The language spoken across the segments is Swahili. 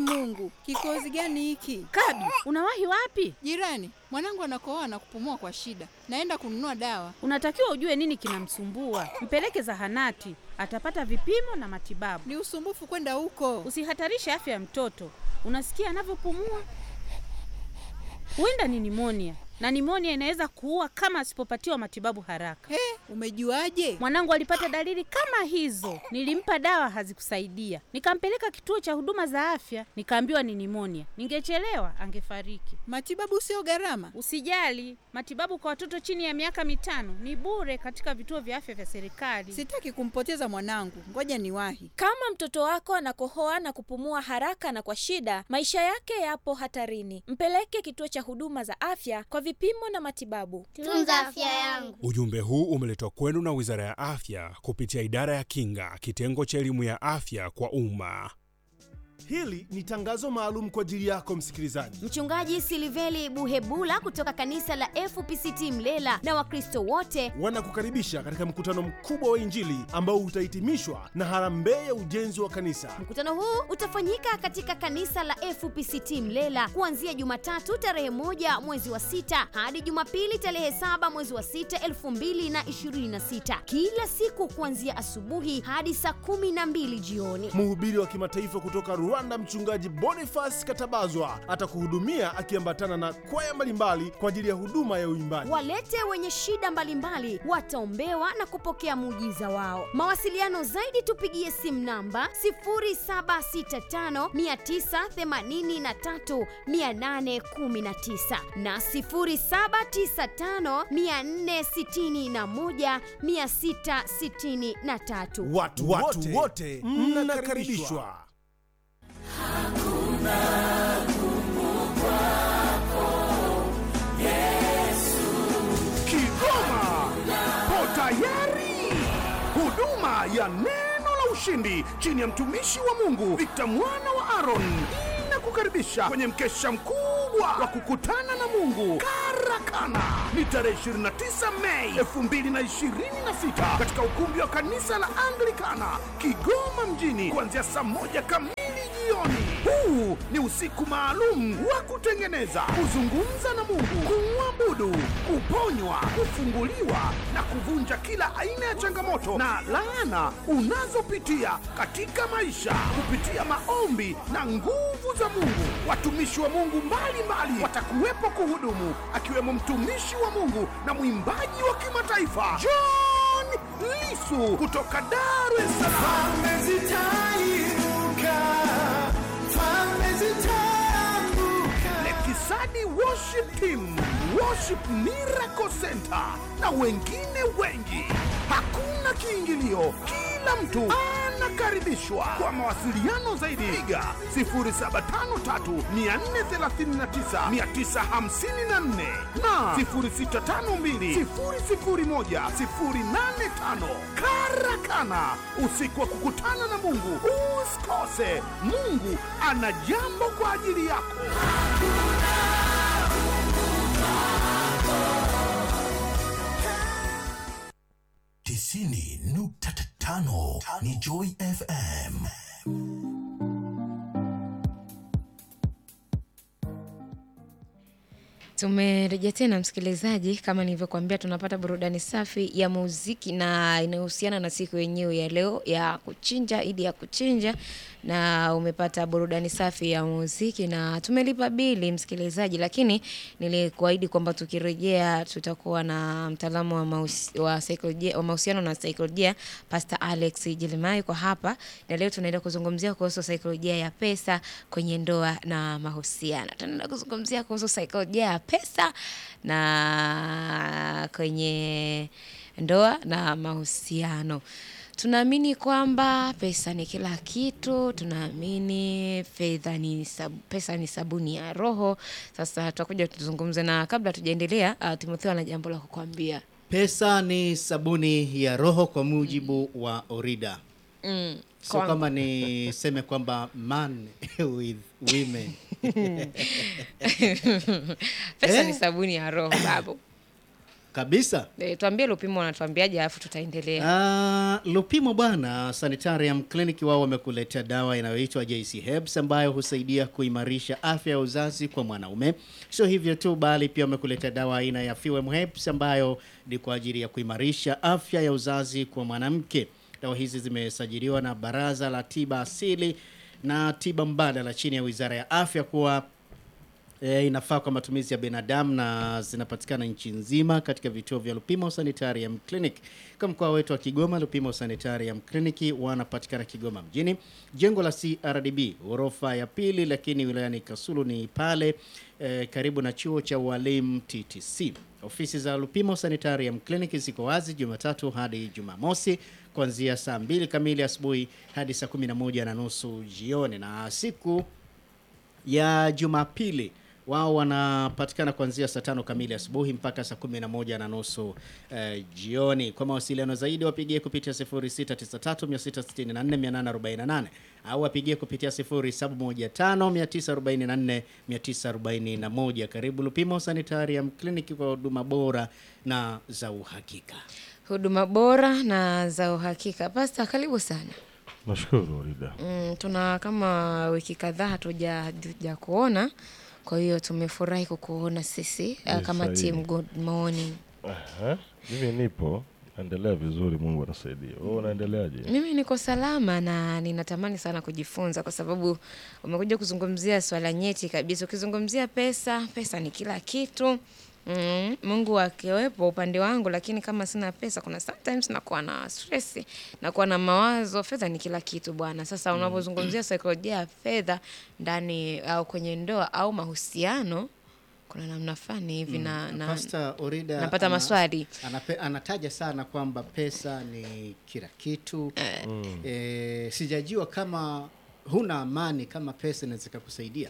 Mungu, kikozi gani hiki? Kabi, unawahi wapi? Jirani, mwanangu anakohoa na kupumua kwa shida, naenda kununua dawa. Unatakiwa ujue nini kinamsumbua, mpeleke zahanati, atapata vipimo na matibabu. Ni usumbufu kwenda huko. Usihatarishe afya ya mtoto. Unasikia anavyopumua? Huenda ni nimonia, na nimonia inaweza kuua kama asipopatiwa matibabu haraka. He, umejuaje? Mwanangu alipata dalili kama hizo, nilimpa dawa hazikusaidia, nikampeleka kituo cha huduma za afya, nikaambiwa ni nimonia. Ningechelewa angefariki. Matibabu sio gharama. Usijali, matibabu kwa watoto chini ya miaka mitano ni bure katika vituo vya afya vya serikali. Sitaki kumpoteza mwanangu, ngoja niwahi. Kama mtoto wako anakohoa na kupumua haraka na kwa shida, maisha yake yapo hatarini. Mpeleke kituo cha huduma za afya kwa vipimo na matibabu. Tunza afya yangu. Ujumbe huu umeletwa kwenu na Wizara ya Afya kupitia Idara ya Kinga, kitengo cha elimu ya afya kwa umma. Hili ni tangazo maalum kwa ajili yako msikilizaji. Mchungaji Siliveli Buhebula kutoka kanisa la FPCT Mlela na Wakristo wote Wanakukaribisha katika mkutano mkubwa wa Injili ambao utahitimishwa na harambee ya ujenzi wa kanisa. Mkutano huu utafanyika katika kanisa la FPCT Mlela kuanzia Jumatatu tarehe moja mwezi wa sita hadi Jumapili tarehe saba mwezi wa sita elfu mbili na ishirini na sita kila siku kuanzia asubuhi hadi saa kumi na mbili jioni. Mhubiri wa kimataifa kutoka Rwanda, mchungaji Boniface Katabazwa atakuhudumia akiambatana na kwaya mbalimbali kwa ajili ya huduma ya uimbaji. Walete wenye shida mbalimbali wataombewa na kupokea muujiza wao. Mawasiliano zaidi tupigie simu namba 0765983819 na 0795461663. Watu, watu wote mnakaribishwa. Kigoma po tayari. Huduma ya neno la ushindi chini ya mtumishi wa Mungu Victor mwana wa Aaron inakukaribisha kwenye mkesha mkubwa wa kukutana na Mungu Karakana. Ni tarehe 29 Mei 2026 katika ukumbi wa kanisa la Anglikana Kigoma mjini kuanzia saa moja kamili jioni. Huu ni usiku maalum wa kutengeneza, kuzungumza na Mungu, kumwabudu, kuponywa, kufunguliwa na kuvunja kila aina ya changamoto na laana unazopitia katika maisha kupitia maombi na nguvu za Mungu. Watumishi wa Mungu mbalimbali watakuwepo kuhudumu, akiwemo mtumishi wa Mungu na mwimbaji wa kimataifa John Lisu kutoka Dar es Salaam. Lekisani Worship Team, Worship Miracle Center na wengine wengi. Hakuna kiingilio, kila mtu anakaribishwa. Kwa mawasiliano zaidi, piga 0753439954 na 0652001085. Karakana, usiku wa kukutana na Mungu. Usikose, Mungu ana jambo kwa ajili yako. tisini nukta tano ni Joy FM. Tumerejea tena msikilizaji, kama nilivyokuambia, tunapata burudani safi ya muziki na inayohusiana na siku yenyewe ya leo ya kuchinja, idi ya kuchinja, na umepata burudani safi ya muziki na tumelipa bili msikilizaji, lakini nilikuahidi kwamba tukirejea tutakuwa na mtaalamu wa, mahusi, wa, saikolojia, wa mahusiano na saikolojia Pastor Alex Jilimai kwa hapa, na leo tunaenda kuzungumzia kuhusu saikolojia ya pesa kwenye ndoa na mahusiano. Tunaenda kuzungumzia kuhusu saikolojia ya pesa na kwenye ndoa na mahusiano. Tunaamini kwamba pesa ni kila kitu, tunaamini fedha ni sab, pesa ni sabuni ya roho. Sasa tutakuja tuzungumze, na kabla tujaendelea, uh, Timotheo ana jambo la kukwambia. Pesa ni sabuni ya roho kwa mujibu wa Orida. Mm, Sio kwangu. kama niseme kwamba man with women. pesa Eh? ni sabuni ya roho babu. kabisa. E, tuambie Lupimo wanatuambiaje alafu tutaendelea. Ah, Lupimo bwana, Sanitarium Clinic wao wamekuletea dawa inayoitwa JC Herbs ambayo husaidia kuimarisha afya ya uzazi kwa mwanaume. Sio hivyo tu, bali pia wamekuletea dawa aina ya Fewem Herbs ambayo ni kwa ajili ya kuimarisha afya ya uzazi kwa mwanamke. Dawa hizi zimesajiliwa na Baraza la Tiba Asili na Tiba Mbadala chini ya Wizara ya Afya kuwa E, inafaa kwa matumizi ya binadamu na zinapatikana nchi nzima katika vituo vya Lupimo Sanitarium Clinic. Kwa mkoa wetu wa Kigoma, Lupimo Sanitarium Clinic wanapatikana Kigoma mjini, jengo la CRDB ghorofa ya pili, lakini wilayani Kasulu ni pale e, karibu na chuo cha ualimu TTC. Ofisi za Lupimo Sanitarium Clinic ziko wazi Jumatatu hadi Jumamosi kuanzia saa mbili kamili asubuhi hadi saa kumi na moja na nusu jioni na siku ya Jumapili wao wanapatikana kuanzia saa tano kamili asubuhi mpaka saa kumi na moja na nusu eh, jioni. Kwa mawasiliano zaidi wapigie kupitia 0693664848 au wapigie kupitia 0715944941. Karibu Lupimo Sanitarium Clinic kwa huduma bora na za uhakika. Huduma bora na za uhakika. Pasta, karibu sana. Nashukuru Rida. Mm, tuna kama wiki kadhaa hatuja hatuja kuona, kwa hiyo tumefurahi kukuona sisi uh, Ni kama sahihi. team good morning. Aha, Mimi nipo naendelea vizuri, Mungu anasaidia. Wewe unaendeleaje? Mimi niko salama na ninatamani sana kujifunza kwa sababu umekuja kuzungumzia swala nyeti kabisa. Ukizungumzia pesa, pesa ni kila kitu. Mm, Mungu akiwepo upande wangu, lakini kama sina pesa, kuna sometimes nakuwa na stress, nakuwa na mawazo. Fedha ni kila kitu bwana. Sasa unapozungumzia saikolojia ya fedha ndani au kwenye ndoa au mahusiano, kuna namna fulani hivi na, na Pastor Orida napata ana- maswali. anape, anataja sana kwamba pesa ni kila kitu eh, sijajua kama huna amani kama pesa inaweza ikakusaidia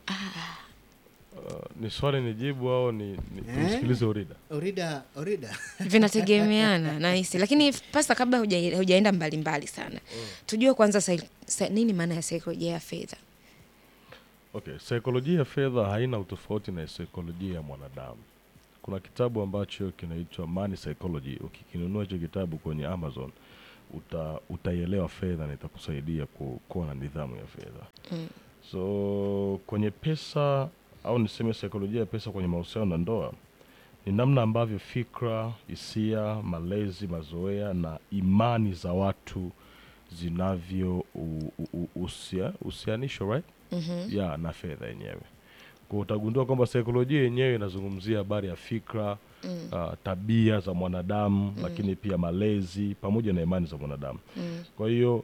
Uh, ni swali nijibu au ni, ni Eh? tumsikilize Orida? Orida, Orida. vinategemeana nahisi lakini pasta kabla huja- hujaenda mbalimbali sana tujue kwanza sai- sa- nini maana ya saikolojia ya fedha Okay, saikolojia ya fedha haina utofauti na saikolojia ya mwanadamu. Kuna kitabu ambacho kinaitwa Money Psychology. Ukikinunua hicho kitabu kwenye Amazon uta, utaielewa fedha na itakusaidia ku- kuwa na nidhamu ya fedha. Mm. So kwenye pesa au niseme saikolojia ya pesa kwenye mahusiano na ndoa ni namna ambavyo fikra, hisia, malezi, mazoea na imani za watu zinavyo u- u- u- usia- husianishwa right? Mhm. ya na fedha yenyewe. Kwa utagundua kwamba saikolojia yenyewe inazungumzia habari ya fikra Mm. uh, tabia za mwanadamu lakini pia malezi pamoja na imani za mwanadamu. Mm. Kwa hiyo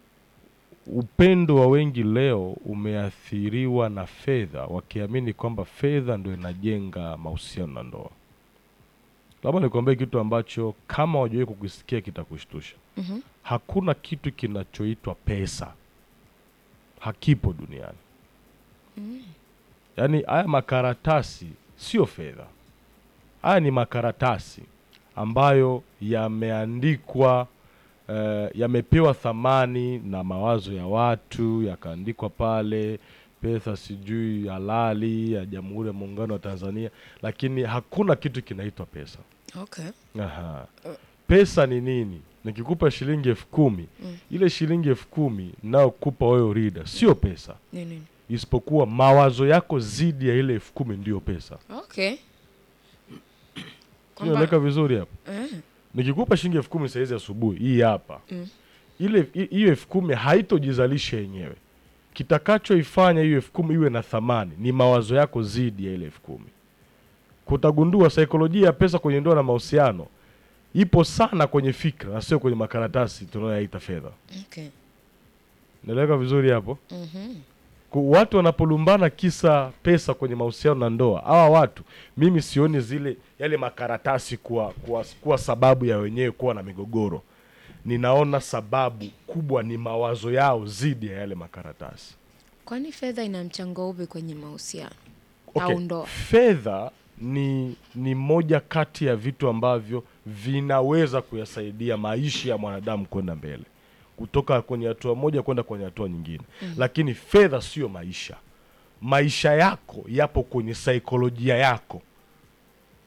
upendo wa wengi leo umeathiriwa na fedha, wakiamini kwamba fedha ndio inajenga mahusiano na ndoa. Labda nikwambie kitu ambacho kama wajawahi kukisikia kitakushtusha. Mhm. Hakuna kitu kinachoitwa pesa, hakipo duniani. Yaani haya makaratasi sio fedha, haya ni makaratasi ambayo yameandikwa eh, yamepewa thamani na mawazo ya watu, yakaandikwa pale pesa sijui halali ya Jamhuri ya Muungano wa Tanzania, lakini hakuna kitu kinaitwa pesa. okay. Aha. Pesa ni nini? Nikikupa shilingi elfu kumi Mm. ile shilingi elfu kumi nayokupa wewe Rida sio pesa, Ni nini? isipokuwa mawazo yako zidi ya ile elfu kumi ndiyo pesa. okay. Kwamba- Inaeleka vizuri hapo. Eh, Nikikupa shilingi elfu kumi saizi asubuhi hii hapa Mm. ile hi- hiyo elfu kumi haitojizalisha yenyewe. Kitakachoifanya hiyo elfu kumi iwe na thamani ni mawazo yako zidi ya ile elfu kumi. Kutagundua saikolojia ya pesa kwenye ndoa na mahusiano ipo sana kwenye fikra na sio kwenye makaratasi tunayoyaita fedha. okay. Naeleweka vizuri hapo? Mhm. Ku- watu wanapolumbana kisa pesa kwenye mahusiano na ndoa, hawa watu mimi sioni zile yale makaratasi kuwa, kuwa, kuwa sababu ya wenyewe kuwa na migogoro. Ninaona sababu kubwa ni mawazo yao zidi ya yale makaratasi. kwani fedha ina mchango upi kwenye mahusiano Okay, au ndoa fedha ni ni moja kati ya vitu ambavyo vinaweza kuyasaidia maisha ya mwanadamu kwenda mbele kutoka kwenye hatua moja kwenda kwenye hatua nyingine Mhm. lakini fedha sio maisha maisha yako yapo kwenye saikolojia yako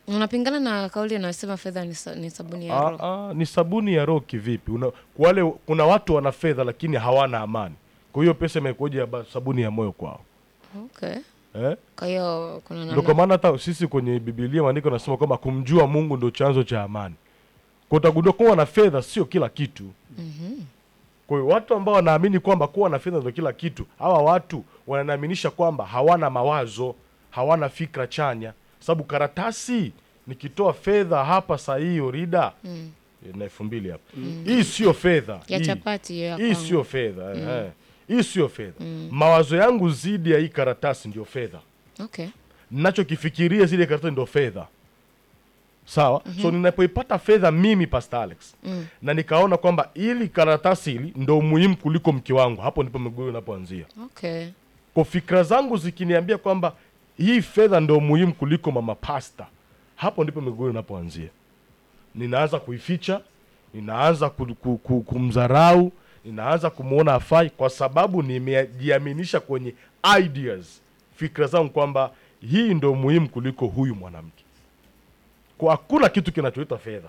unapingana na kauli inayosema fedha ni, sa, ni sabuni ya roho Ah, ah, ni sabuni ya roho kivipi? Una, wale kuna watu wana fedha lakini hawana amani. Kwa hiyo pesa imekuja ya ba- sabuni ya moyo kwao. okay. Eh? kwa hiyo kuna Ndio kwa namna maana hata sisi kwenye Biblia maandiko nasema kwamba kumjua Mungu ndio chanzo cha amani. Kwa utagundua kuwa na fedha sio kila kitu. Mhm. Kwa hiyo watu ambao wanaamini kwamba kuwa na fedha ndio kila kitu, hawa watu wananiaminisha kwamba hawana mawazo, hawana fikra chanya, sababu karatasi nikitoa fedha hapa saa hii Orida Mm. na elfu mbili hapa Mm. hii sio fedha ya hii. chapati hiyo ya hii kwangu. sio fedha Mm. eh. hii sio fedha Mm. mawazo yangu zidi ya hii karatasi ndio fedha okay. nachokifikiria zile karatasi ndio fedha sawa Mhm. so ninapoipata fedha mimi Pastor Alex Mm. na nikaona kwamba ili karatasi hili ndo muhimu kuliko mke wangu hapo ndipo migogoro inapoanzia Okay. kwa fikra zangu zikiniambia kwamba hii fedha ndo muhimu kuliko mama pasta hapo ndipo migogoro inapoanzia ninaanza kuificha ninaanza ku, ku, ku, kumdharau ninaanza kumwona afai kwa sababu nimejiaminisha kwenye ideas fikra zangu kwamba hii ndo muhimu kuliko huyu mwanamke kwa hakuna kitu kinachoitwa fedha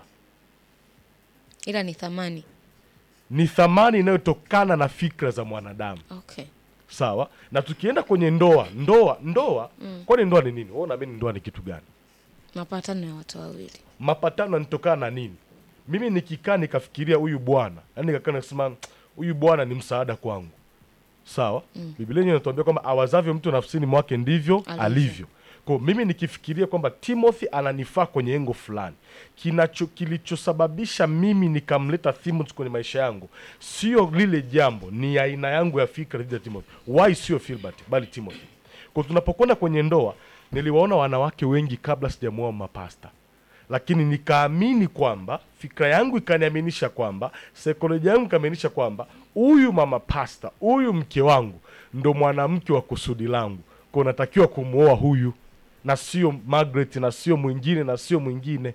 ila ni thamani ni thamani inayotokana na fikra za mwanadamu okay. sawa na tukienda kwenye ndoa ndoa ndoa Mm. kwani ndoa ni nini wewe unaamini ndoa ni kitu gani mapatano ya watu wawili mapatano yanatokana na nini mimi nikikaa nikafikiria huyu bwana yani nikakaa nikasema huyu bwana ni msaada kwangu sawa Mm. biblia yenyewe inatuambia kwamba awazavyo mtu nafsini mwake ndivyo alivyo, Alivyo. alivyo. kwa mimi nikifikiria kwamba timothy ananifaa kwenye engo fulani kinacho kilichosababisha mimi nikamleta timothy kwenye maisha yangu sio lile jambo ni aina yangu ya fikra dhidi ya timothy why sio filbert bali timothy kwa tunapokwenda kwenye ndoa niliwaona wanawake wengi kabla sijamuoa mapasta lakini nikaamini kwamba fikra yangu ikaniaminisha kwamba saikolojia yangu ikaniaminisha kwamba huyu mama pasta huyu mke wangu ndo mwanamke wa kusudi langu kwa natakiwa kumwoa huyu na sio Margaret na sio mwingine na sio mwingine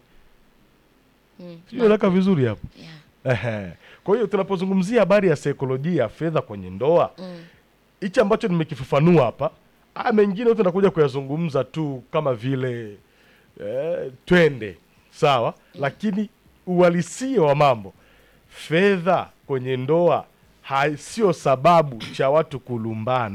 Mm. sieleka vizuri hapo Ehe. kwa hiyo tunapozungumzia habari ya saikolojia ya fedha kwenye ndoa Mm. hichi ambacho nimekifafanua hapa haya mengine yote nakuja kuyazungumza tu kama vile eh, twende sawa lakini uhalisia wa mambo fedha kwenye ndoa hai- sio sababu cha watu kulumbana